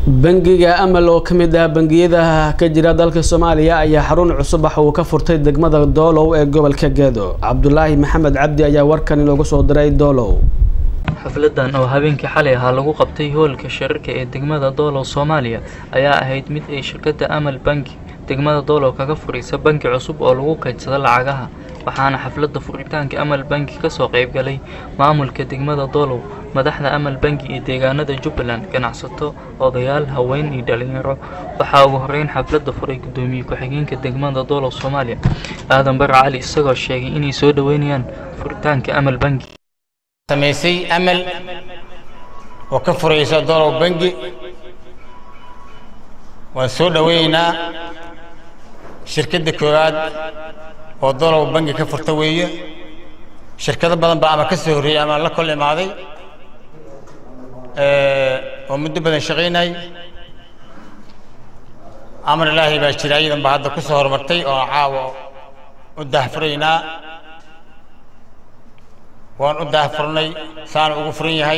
bangiga amal oo ka mid ah bangiyada ka jira dalka soomaaliya ayaa xarun cusub waxa uu ka furtay degmada doolow ee gobolka gedo cabdulaahi maxamed cabdi ayaa warkan inoogu soo diray doolow xafladan oo habeenkii xalay ahaa lagu qabtay hoolka shirarka ee degmada doolow soomaaliya ayaa ahayd mid ay shirkadda amal bangi degmada doolow kaga furaysa bangi cusub oo lagu kaydsado lacagaha waxaana xafladda furitaanka amal bangi kasoo qaybgalay maamulka degmada doolow madaxda amal bangi ee deegaanada jubbaland ganacsato odayaal haween iyo dhalinyaro waxaa ugu horeyn xafladda furay gudoomiye ku-xigeenka degmada doolow soomaaliya aadan bare cali isagoo sheegay inay soo dhoweynayaan furitaanka amal bangi samaysay amal oo ka furaysa doolow bangi waan soo dhoweynaynaa shirkadda koowaad oo doolow bangi ka furta weeye shirkado badan baa ama ka soo horreeyey ama la kol imaaday oo muddo badan shaqaynay amar ilaahay baa jira iyadan baa hadda ku soo horumartay oo caawa u daahfuraynaa waan u daahfurnay saana ugu furan yahay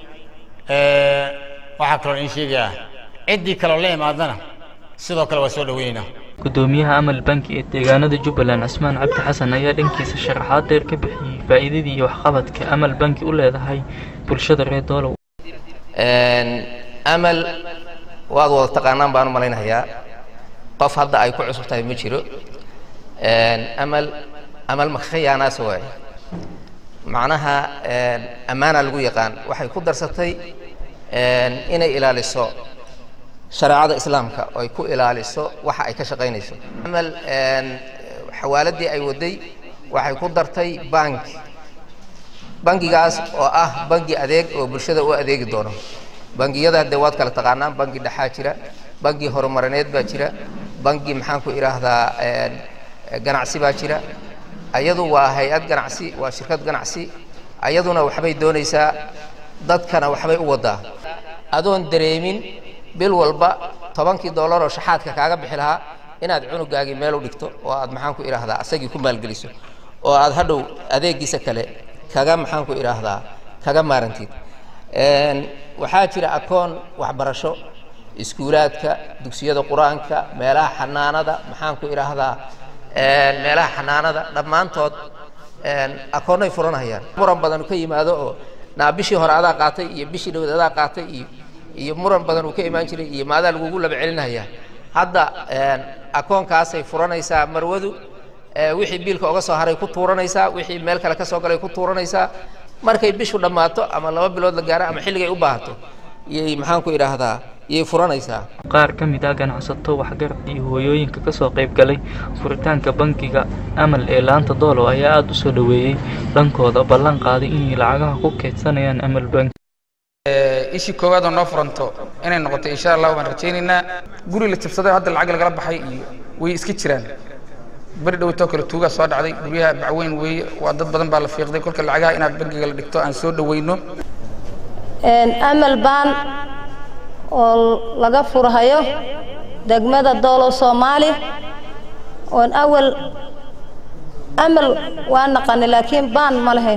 waxaa kaloo in sheegayaa ciddii kaloo la imaadana sidoo kale waa soo dhoweynaynaa gudoomiyaha amal bangi ee deegaanada jubbaland cismaan cabdi xasan ayaa dhankiisa sharaxaad dheer ka bixiyey faa'iidadii iyo waxqabadka amal bangi u leedahay bulshada reer doolow amal waad wada taqaanaan baan u malaynayaa qof hadda ay ku cusub tahay ma jiro amal amal makhayaanaas waaye macnaha ammaana lagu yaqaan waxay ku darsatay inay ilaaliso shareecada islaamka oo ay ku ilaaliso waxa ay ka shaqaynayso amal xawaaladii ay waday waxay ku dartay banki bangigaas oo ah bangi adeeg oo bulshada u adeegi doono bangiyada dee waad kala taqaanaan bangi dhexaa jira bangi horumarineed baa jira bangi maxaan ku idhaahdaa ganacsi baa jira ayadu waa hay-ad ganacsi waa shirkad ganacsi ayaduna waxbay doonaysaa dadkana waxbay u wadaa adoon dareemin bil walba tobankii dollar oo shaxaadka kaaga bixi lahaa inaad cunugaagii meel u dhigto oo aad maxaan ku idhaahdaa asagii ku maalgeliso oo aad hadhow adeegiisa kale kaga maxaan ku idhaahdaa kaga maarantid waxaa jira akoon waxbarasho iskuulaadka dugsiyada qur-aanka meelaha xanaanada maxaan ku idhaahdaa meelaha xanaanada dhammaantood akoonnay furanayaan muran badan ka yimaado oo naa bishii hore adaa qaatay iyo bishii dhawad adaa qaatay iyo iyo muran badan uu ka imaan jiray iyo maadaa lagugu laba celinaya hadda akoonkaasay furanaysaa marwadu wixii biilka oga soo haray ku tuuranaysaa wixii meel kale ka soo galay ku tuuranaysaa markay bishu dhammaato ama laba bilood la gaaro ama xilligay u baahato iyay maxaan ku idhaahdaa iyay furanaysaa qaar ka mid ah ganacsato waxgarad iyo hooyooyinka kasoo qayb galay furitaanka bangiga amal ee laanta doolow ayaa aada u soo dhoweeyey dhankooda ballan qaaday inay lacagaha ku keydsanayaan amal bangi ishii koowaad oo noo furanto inay noqoto insha allah waan rajaynaynaa guri la jabsaday hadda lacag lagala baxay iyo way iska jiraan beri dhowtoo kale tuugaa soo dhacday guryaha bacweyn weeye waa dad badan baa la fiiqday kolka lacagaha inaad bangiga la dhigto aan soo dhoweyno amal baan oo laga furhayo degmada doolow soomaali oon awal amal waa naqani laakiin baan ma lahayn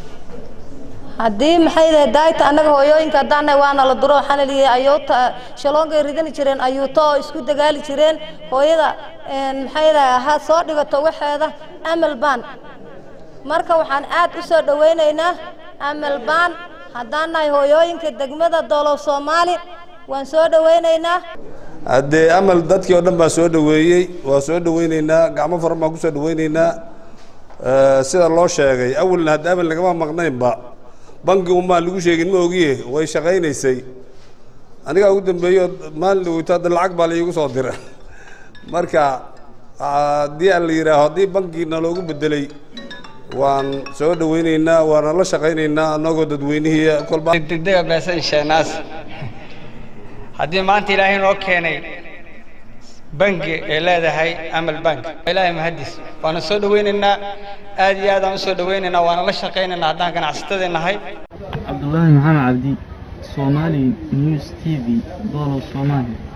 haddii maxay dahay daayta annaga hooyooyinka haddaannahay waana la duro waxaana liyihi ayuuta shaloongay ridani jireen ayuuto oo isku dagaali jireen hooyada maxay dahay ha soo dhigato waxeeda amal baan marka waxaan aad u soo dhowaynaynaa amal baan haddaan nahay hooyooyinka degmada doolow soomaali waan soo dhowaynaynaa haddee amal dadkii oo dhan baa soo dhoweeyey waa soo dhoweyneynaa gacmo faran baan kusoo dhoweyneynaa sida loo sheegay awalna hadda amal lagama maqnaynba bangi unbaan lagu sheegin ma ogiye way shaqaynaysay anigaa ugu dambeeyo maalin dhaweyto hadda lacag baa laiigu soo dira marka haddii aan la yidhaaho haddii bankiina loogu bedelay waan soo dhoweyneynaa waana la shaqayneynaa annagoo dadweynihii kolba degdega beesan sheenaas haddii maanta ilaahay noo keenay bangi ee leedahay amal bank ilaahay mahadis waana soo dhoweynaynaa aad iyo aad aan u soo dhoweynaynaa waana la shaqaynaynaa haddaan ganacsatadii nahay cabdulaahi maxamed cabdi soomaali news t v doolow soomaaliya